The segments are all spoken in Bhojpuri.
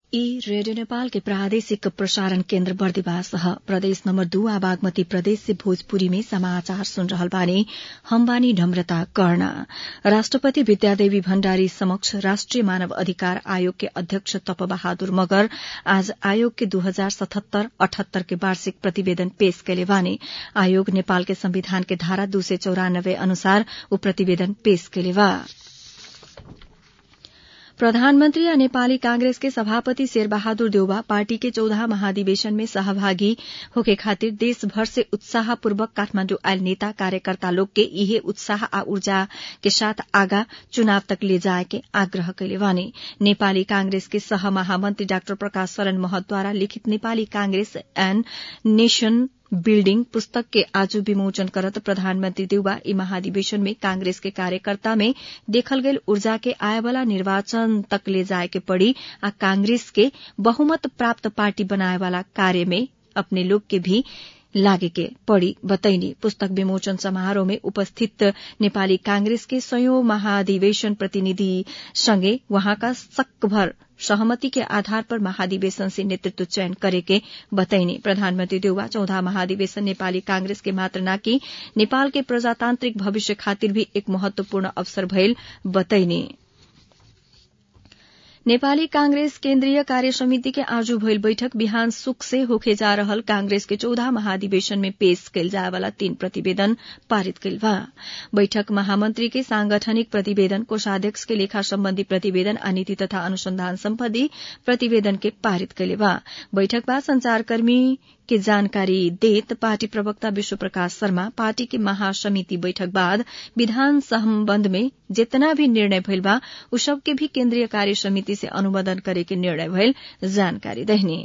ई रेडियो नेपाल के प्रादेशिक प्रसारण केन्द्र बर्दिवास ह प्रदेश नम्बर दू आ बागमती प्रदेश से भोजपुरी में समाचार सुन रहल बानी हम बानी नम्रता कर्ण राष्ट्रपति विद्यादेवी भण्डारी समक्ष राष्ट्रिय मानव अधिकार आयोग के अध्यक्ष तप बहादुर मगर आज आयोग के दू हजार सतहत्तर अठहत्तर के वार्षिक प्रतिवेदन पेश कैले बानी आयोग नेपाल के संविधान के धारा दू सय चौरानब्बे अनुसार ऊ प्रतिवेदन पेश कैले बा प्रधानमन्त्री आ नेपाली कांग्रेस के सभापति शेरबहादुर देउबा पार्टी के चौदह महाधिवेशन में सहभागी होके खातिर देशभर से उत्साहपूर्वक काठमाण्डु आयल नेता कार्यकर्ता लोग के इहे उत्साह आ ऊर्जा के साथ आगा चुनाव तक ले जाए के आग्रह कैले बानी नेपाली कांग्रेस के सह महामन्त्री डाक्टर प्रकाश शरण महतद्वारा लिखित Nepali Congress and nation building पुस्तक के आज विमोचन करत प्रधानमन्त्री देउबा ई महाधिवेशन में कांग्रेस के कार्यकर्ता में देखल गयल ऊर्जा के आएवाला निर्वाचन तक ले जाए के पड़ी आ कांग्रेस के बहुमत प्राप्त पार्टी बनाएवाला कार्य में अपने लोग के भी लागे के पड़ी बतैनी पुस्तक विमोचन समारोह में उपस्थित नेपाली कांग्रेस के सयौं महाधिवेशन प्रतिनिधि सँगै वहाँका सकभर सहमति के आधार पर महाधिवेशन से नेतृत्व चयन करेके बतैनी प्रधानमन्त्री देउवा चौधा महाधिवेशन नेपाली कांग्रेस के मात्र नाकि नेपाल के प्रजातान्त्रिक भविष्य खातिर भी एक महत्वपूर्ण अवसर भइल बतैनी नेपाली कांग्रेस केन्द्रीय कार्य समिति के आज भइल बैठक बिहान सुख से होखे जा रहल कांग्रेस के चौदह महाधिवेशन में पेश कैल जाएवाला तीन प्रतिवेदन पारित कैल बा बैठक महामन्त्री के सांगठनिक प्रतिवेदन कोषाध्यक्ष के लेखा सम्बन्धी प्रतिवेदन आ नीति तथा अनुसंधान सम्बन्धी प्रतिवेदन के पारित कैले बा बैठक बाद संचारकर्मी के जानकारी देत पार्टी प्रवक्ता विश्व प्रकाश शर्मा पार्टी के महासमिति बैठक बाद विधान सम्बन्ध में जितना भी निर्णय भइल बा उ सब के भी केन्द्रीय कार्य समिति से अनुमोदन करे के निर्णय भइल जानकारी देहनी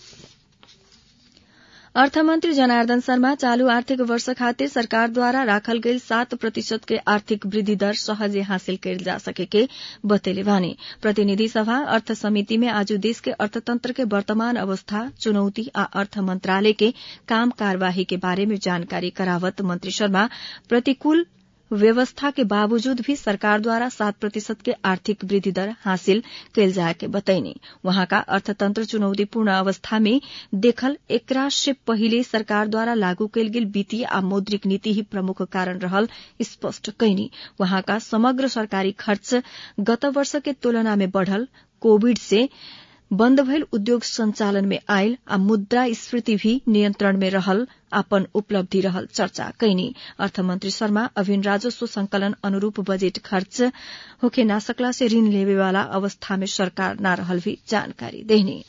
अर्थमन्त्री जनार्दन शर्मा चालू आर्थिक वर्ष खातिर सरकारद्वारा राखल गेल सात प्रतिशत के आर्थिक वृद्धि दर सहजे हासिल कैल जा सकेके बतेले बानी प्रतिनिधि सभा अर्थ समिति में आज देश के अर्थतंत्र के वर्तमान अवस्था चुनौती आ अर्थ मंत्रालय के काम कार्यवाही के बारे में जानकारी करावत मंत्री शर्मा प्रतिकूल व्यवस्था के बावजूद भी सरकारद्वारा सात प्रतिशत के आर्थिक वृद्धि दर हासिल कैल जाए के बतैनी वहाँका अर्थतंत्र चुनौतीपूर्ण अवस्था में देखल एकरा से पहिले सरकारद्वारा लागू कैल गेल वित्तीय आ मौद्रिक नीति ही प्रमुख कारण रहल स्पष्ट कैनी वहाँका समग्र सरकारी खर्च गत वर्ष के तुलना में बढ़ल कोविड से बन्द भइल उद्योग संचालन में आयल आ मुद्रास्फीति भी नियन्त्रण में रहल अपन उपलब्धि रहल चर्चा कैनी अर्थमन्त्री शर्मा अभिन राजस्व संकलन अनुरूप बजेट खर्च होखे ना सकला से ऋण लेवेवाला अवस्था में सरकार न रहल भी जानकारी देहनी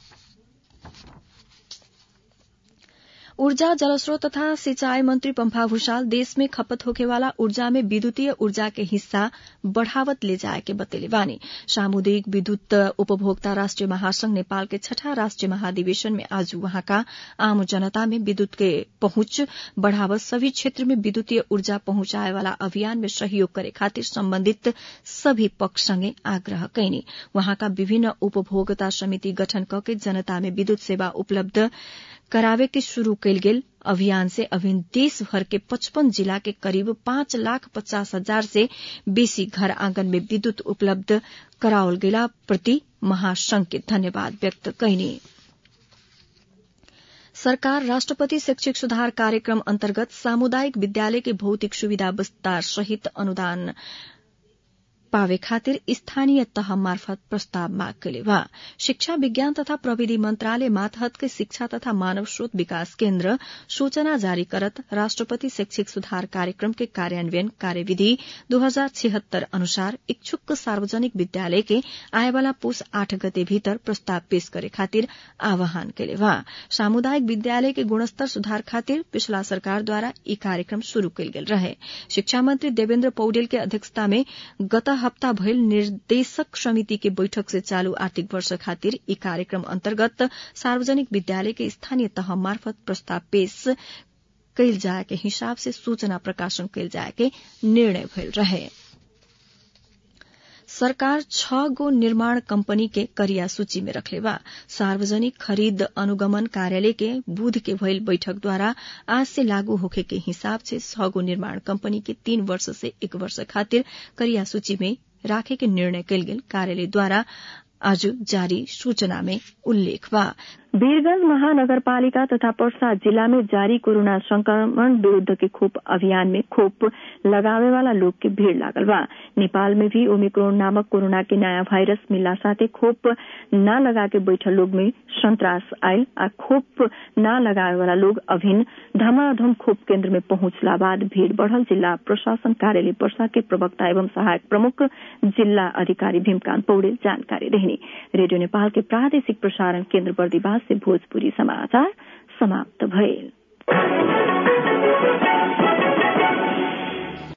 ऊर्जा जलस्रोत तथा सिंचाई मंत्री पम्फा भूषाल देश में खपत होखेवाला ऊर्जा में विद्युतीय ऊर्जा के हिस्सा बढ़ावत ले जाए के बतेले बानी सामुदायिक विद्युत उपभोक्ता राष्ट्रिय महासंघ नेपाल के छठा राष्ट्रिय महाधिवेशन में आज वहाँका आम जनता में विद्युत के पहुंच बढ़ावत सभी क्षेत्र में विद्युतीय ऊर्जा पहुंचाए वाला अभियान में सहयोग करे खातिर सम्बन्धित सभी पक्ष संगे आग्रह कैनी वहाँका विभिन्न उपभोक्ता समिति गठन कके जनता में विद्युत सेवा उपलब्ध करावे के शुरू कैल गेल अभियान से अभिन देशभर के पचपन जिला के करीब पाँच लाख पचास हजार से बेसी घर आंगन में विद्युत उपलब्ध कराओल गेला प्रति महासंघ के धन्यवाद व्यक्त कैनी सरकार राष्ट्रपति शैक्षिक सुधार कार्यक्रम अन्तर्गत सामुदायिक विद्यालय के भौतिक सुविधा विस्तार सहित अनुदान पावे खातिर स्थानीय तह मार्फत प्रस्ताव माग कैले बा शिक्षा विज्ञान तथा प्रविधि मंत्रालय मातहत के शिक्षा तथा मानव स्रोत विकास केन्द्र सूचना जारी करत राष्ट्रपति शैक्षिक सुधार कार्यक्रम के कार्यान्वयन कार्यविधि दू हजार छिहत्तर अनुसार इच्छुक सार्वजनिक विद्यालय के आएवाला पुष आठ गते भीतर प्रस्ताव पेश करे खातिर आह्वान कैले बा सामुदायिक विद्यालय के गुणस्तर सुधार खातिर पिछला सरकारद्वारा ई कार्यक्रम शुरू कैल गेल रहे शिक्षा मंत्री देवेन्द्र पौडेल के अध्यक्षता में गत हप्ता भइल निर्देशक समिति के बैठक से चालू आर्थिक वर्ष खातिर ई कार्यक्रम अन्तर्गत सार्वजनिक विद्यालय के स्थानीय तह मार्फत प्रस्ताव पेश कैल जाए के हिसाब से सूचना प्रकाशन कैल जाए के निर्णय भइल रहे सरकार छ गो निर्माण कंपनी के करिया सूची में रखले बा सार्वजनिक खरीद अनुगमन कार्यालय के बुध के भइल बैठक द्वारा आज से लागू होखे के हिसाब से छ गो निर्माण कंपनी के तीन वर्ष से एक वर्ष खातिर करिया सूची में राखे के निर्णय कैल गेल कार्यालय द्वारा आज जारी सूचना में उल्लेख बा वीरगंज महानगरपालिका तथा पर्सा जिला में जारी कोरोना संक्रमण विरूद्ध के खोप अभियान में खोप लगावे वाला लोग के भीड़ लागल बा नेपाल में भी ओमिक्रोन नामक कोरोना के नया वायरस मिलला साथे खोप न लगा के बैठल लोग में संतरास आयल आ खोप न लगावे वाला लोग अभिन धमाधम खोप केन्द्र में पहुंचला बाद भीड़ बढ़ल जिला प्रशासन कार्यालय पर्सा के प्रवक्ता एवं सहायक प्रमुख जिला अधिकारी भीमकांत पौडेल जानकारी रहने रेडियो नेपाल के प्रादेशिक प्रसारण केन्द्र बर्दीवास से भोजपुरी समाचार समाप्त भइल